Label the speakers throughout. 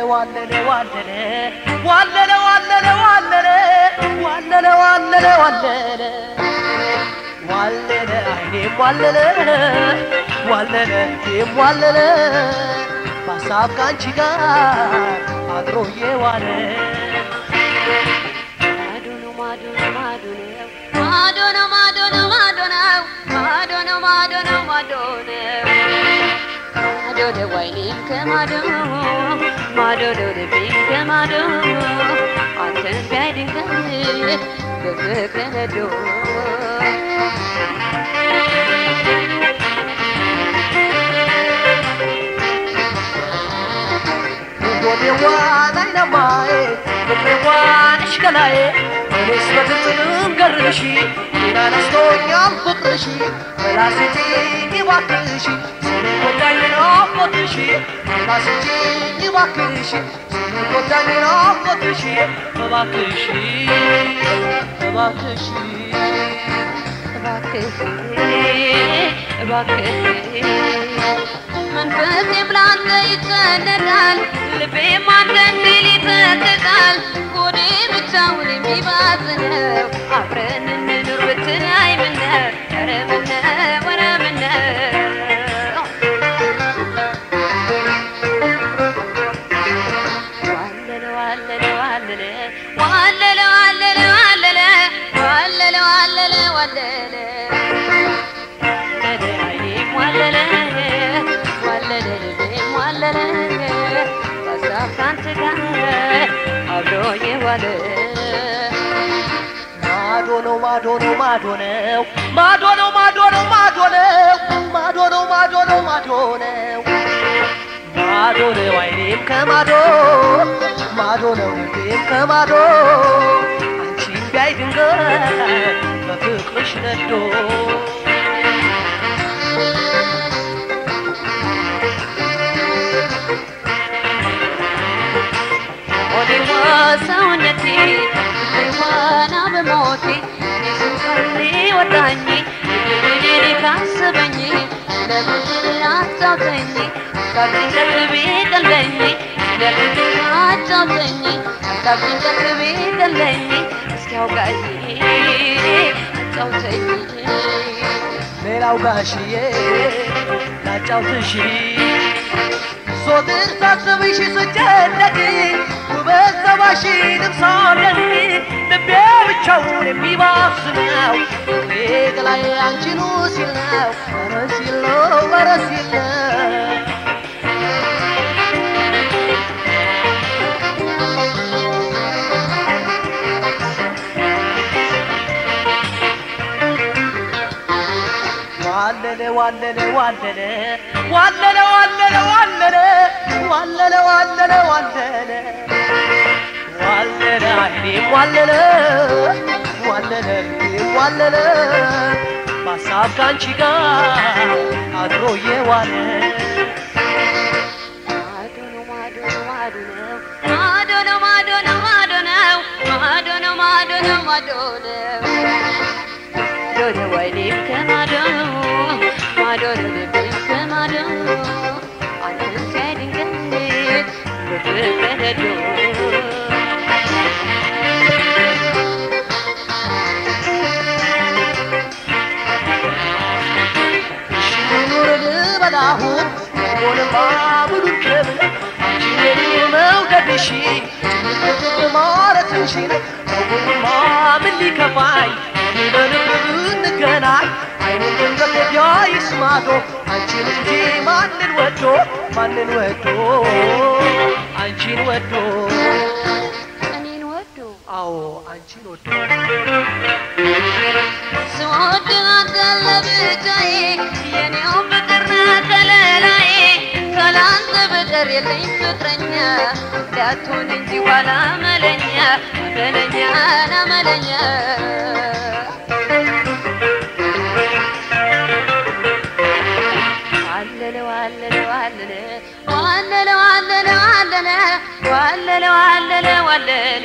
Speaker 1: ዋለለ ዋለለ ዋለለ ዋለለ ዋለለ ዋለለ ዋለለ ዋለለ ዋለለ አይኔም ዋለለ ዋለለ እኔም ዋለለ በሀሳብ ካንቺ ጋር አድሮ የዋለ
Speaker 2: ማዶ ነው ማዶ ነው ማዶ ነው ማዶ ነው ማዶ ነው ማዶ ነው ማዶ ነው ማዶ ነው ማዶ ነው ማዶ ነው ወይኔም ከማዶ ማዶ ነው ልቤም ከማዶ አንተን ቢያይ ድንገት በፍቅር ነዶ
Speaker 1: ጎኔዋን አይነማዬ ፍቅሬዋንሽ ገላዬ እኔስ በፍጹም ገርሽ ሌላ ነስቶኛል ፍቅርሽ በላስችኝ እባክሽ ስለጎዳኝ ናፍቆትሽ በላስችኝ እባክሽ ስለጎዳኝ ናፍቆትሽ እባክሽ እባክሽ
Speaker 2: እባክህ እባክህ መንፈሴም ላንተ ይጨነቃል ልቤም አንተ እንዲል ይተክዛል ሆዴ ብቻውን የሚባዝነው አብረን እንኑር ብትለኝ ምነው ኧረ ምነው ኧረ ምነው ዋለለ ዋለለ ዋለለ ዋለለ ዋለለ ዋለለ ዋለለ ዋለለ ዋለለ ዋለለ አይኔም ዋለለ ዋለለ ልቤም ዋለለ በሀሳብ ካንተ ጋር አብሮ የዋለ
Speaker 1: ማዶ ነው ማዶ ነው ማዶ ነው ማዶ ነው ማዶ ነው ማዶ ነው ማዶ ነው ማዶ ነው ማዶ ነው ማዶ ነው አይኔም ከማዶ ማዶ ነው ልቤም ከማዶ አንቺን ቢያይ ድንገት በፍቅርሽ ነዶ
Speaker 2: ሆዴዋ ሰውነቴ ልቤዋና በሞቴ ሱፈሌ ወዳኝ ልቤኔ ካሰበኝ ለብድር አጫውተኝ ካድንቀት ቤቀለኝ ለብድር አጫውተኝ ካድንቀት ቤቀለኝ እስኪያውቃኝ አጫውተኝ
Speaker 1: ሌላው ጋሽዬ ላጫውትሽ ዞትር ሳስብሽ ስጨነቅ ውበት ጸባሽንም ሳደንቅ ልቤ ብቻውን የሚባስነው ፍቅሬ ገላይ አንቺኑ ሲል ነው ኧረ ሲል ነው ኧረ ሲል ነው ዋለለ ዋለለ ዋለለ ዋለለ ዋለለ ዋለለ ዋለለ ዋለለ ዋለለ ዋለለ አይኔም ዋለለ ዋለለ ልቤም ዋለለ በሀሳብ ካንቺ ጋር አድሮ የዋለ
Speaker 2: ማዶ ነው ማዶ ነው ማዶ ነው ማዶ ነው ማዶ ነው ማዶ ነው ማዶ ነው ማዶ ነው ማዶ ነው ማዶ ነው ወይኔም ከማዶ ማዶ ነው ልቤም ከማዶ አንተን ሲያይ ድንገት በፍቅር ነዶ
Speaker 1: ኑር ልበላሁን ሆንማ ሙሉን ክብር አንቺን መውደድሽ ትልቅ ማለትሽን ሰውማ ምን ሊከፋኝ በልብ እንገናኝ አይኑን ገንዘብ ቢያይስ ማዶ አንቺን እንጂ ማንን ወዶ ማንን ወዶ አንቺን ወዶ
Speaker 2: እኔን ወዶ
Speaker 1: አዎ አንቺን ወዶ
Speaker 2: ስወድ አንተን ለብቻዬ የኔው ፍቅር ነህ ከለላዬ ካላንተ በቀር የለኝ ፍቅረኛ እንዳትሆን እንጂ ኋላ መለኛ መለኛ ናመለኛ ዋለለ ዋለለ ዋለለ ዋለለ ዋለለ ዋለለ ዋለለ ዋለለ ዋለለ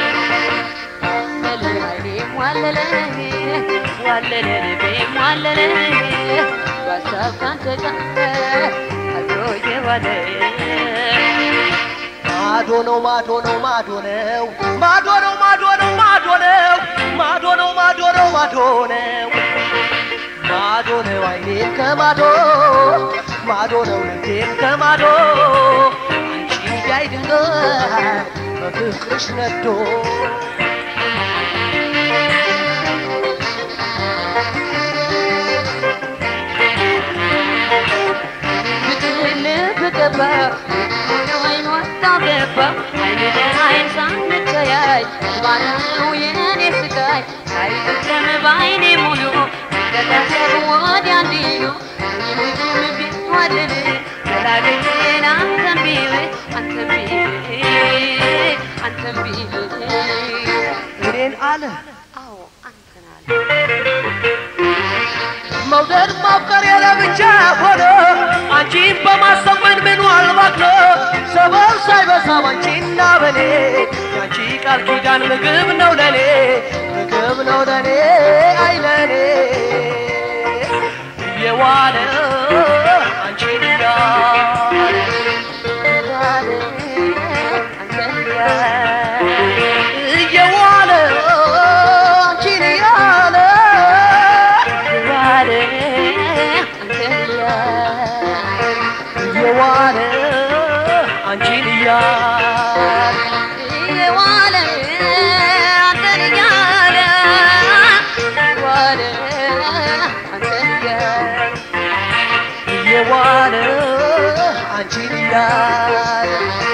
Speaker 2: ዋለለ አይኔም ዋለለ ዋለለ ልቤም ዋለለ በሀሳብ ካንተ ጋር አድሮ የዋለ
Speaker 1: ማዶ ነው ማዶ ነው ማዶ ነው ማዶ ነው ማዶ ነው ማዶ ነው ማዶ ነው ማዶ ነው ማዶ ነው ማዶ ነው አይኔም ከማዶ ማዶ ነው ልቤም ከማዶ አንቺ አይደለም በፍቅርሽ ነዶ
Speaker 2: ልብ ገባ አይኗ ታገባ አይን ለአይን ሳንተያይ ባለው የኔ ስቃይ ሳይፈጸም በአይኔ ሙሉ ከታሰብ ወዲያ እንዲሉ ይህም ቢዋልል ዘላለሜን አንተን ቢል አንተን ቢል አንተን ቢል
Speaker 1: እኔን አለ
Speaker 2: አዎ አንተን አለ
Speaker 1: መውደድ ማፍቀር የለብቻ ሆነ አንቺን በማሰብ ምን ምን ዋልባት ነው ሰበብ ሳይበዛም አንቺና በኔ ያንቺ ቃል ኪዳን ምግብ ነው ለኔ ምግብ ነው ለኔ አይ ለኔ እየዋለ አንቺን እያለ እየዋለ አንቺን እያለ እየዋለ አንቺን እያለ እየዋለ አንቺን እያለ